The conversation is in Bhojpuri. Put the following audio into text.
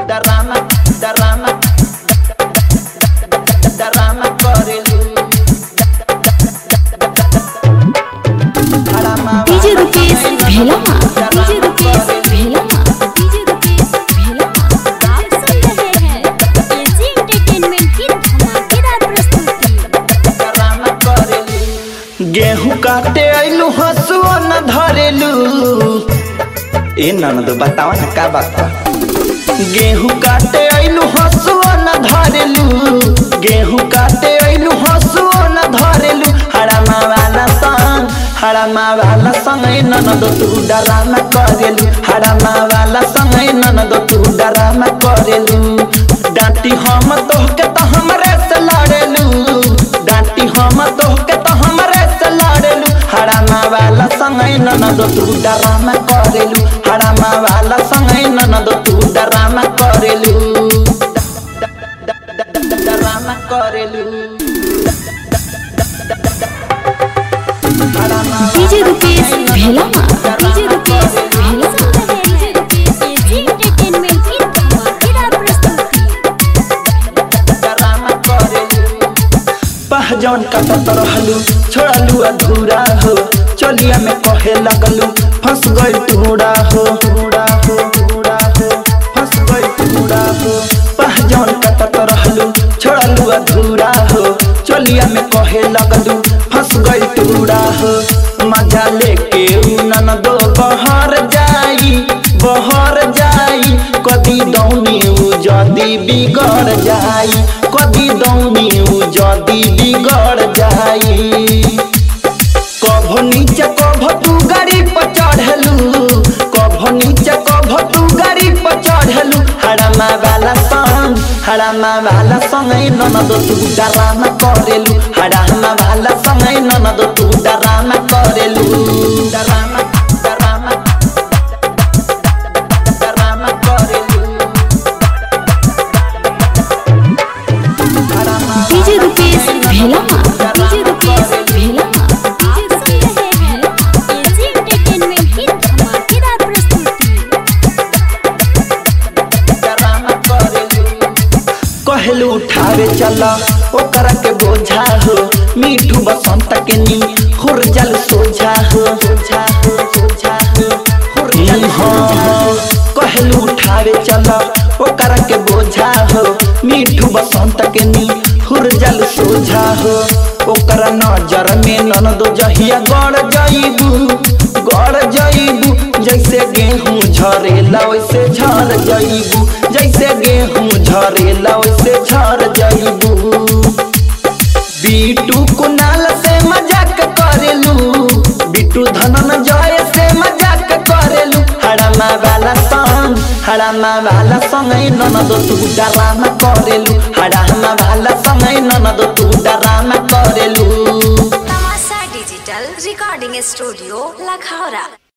डरामा डरामा डरामा करेलू DJ Rukesh Bhelama DJ Rukesh Bhelama DJ Rukesh Bhelama आप सुन रहे हैं एजी एंटरटेनमेंट की धमाकेदार प्रस्तुति डरामा करेलू गेहूं काटे आइलू हसुआ न धरेलू ए ननद बतावा ना का बात बा गेहूं काटे आइलू हसुआ न धरेलू गेहूं काटे आइलू हसुआ न धरेलू हड़मा वाला संग हड़मा वाला संग ए ननद तू डरामा करेलू हड़मा वाला संग ए ननद तू डरामा करेलू डांटी हम तोहके तो हमरे से लड़ेलू डांटी हम तोहके तो हमरे से लड़ेलू हड़मा वाला संग ए ननद तू डरामा करेलू हड़मा वाला संग ए ननद तू डरामा करेलू डरामा करेलू DJ Rukesh Bhelama DJ Rukesh Bhelama DJ Rukesh AG entertainment की धमाकेदार प्रस्तुति डरामा करेलू पहचान कटत रहलू छोड़लू अधूरा हो चलिया में कहे लगलू फंस गई टूड़ा हो टूड़ा हो टूड़ा हो फंस गई टूड़ा हो पहचान कटत रहलू छोड़लू अधूरा हो चलिया में कहे लगलू फंस गई टूड़ा हो मजा लेके उ ननदो बहर जाई बहर जाई कदी दौनी उ जदी बिगड़ जाई कदी दौनी उ जदी बिगड़ जाई कभो नीचे कभो तू गाड़ी पर चढ़लू कभो नीचे कभो तू गाड़ी पर चढ़लू हड़मा वाला संग हड़मा वाला संग ए ननद तू डरामा करेलू हड़मा वाला संग ए ननद तू डरामा करेलू डरामा डरामा डरामा करेलू हड़मा डीजे रुकेश भेलामा डीजे रुकेश भेलामा आप सुन रहे हैं एजी एंटरटेनमेंट की धमाकेदार प्रस्तुति डरामा करेलू कहलू उठावे चला ओकरा के बोझा हो मीठू बसंत के नी हुर जल सोझा हो सोझा हो सोझा हो हुर जल सोझा हो कहलू उठावे चला ओकरा के बोझा हो मीठू बसंत के नी हुर जल सोझा हो ओकरा नजर में ननदो जहिया गड़ जाइबू गड़ जाइबू जैसे गेहूं झरेला वैसे झर जाइबू जैसे गेहूं झरेला वैसे झर जाइबू बीटू कुनाल से मजाक करेलू बीटू धनन जय से मजाक करेलू हड़मा वाला संग हड़मा वाला संग ए ननद तू डरामा करेलू हड़मा वाला संग ए ननद तू डरामा करेलू तमाशा डिजिटल रिकॉर्डिंग स्टूडियो लखौरा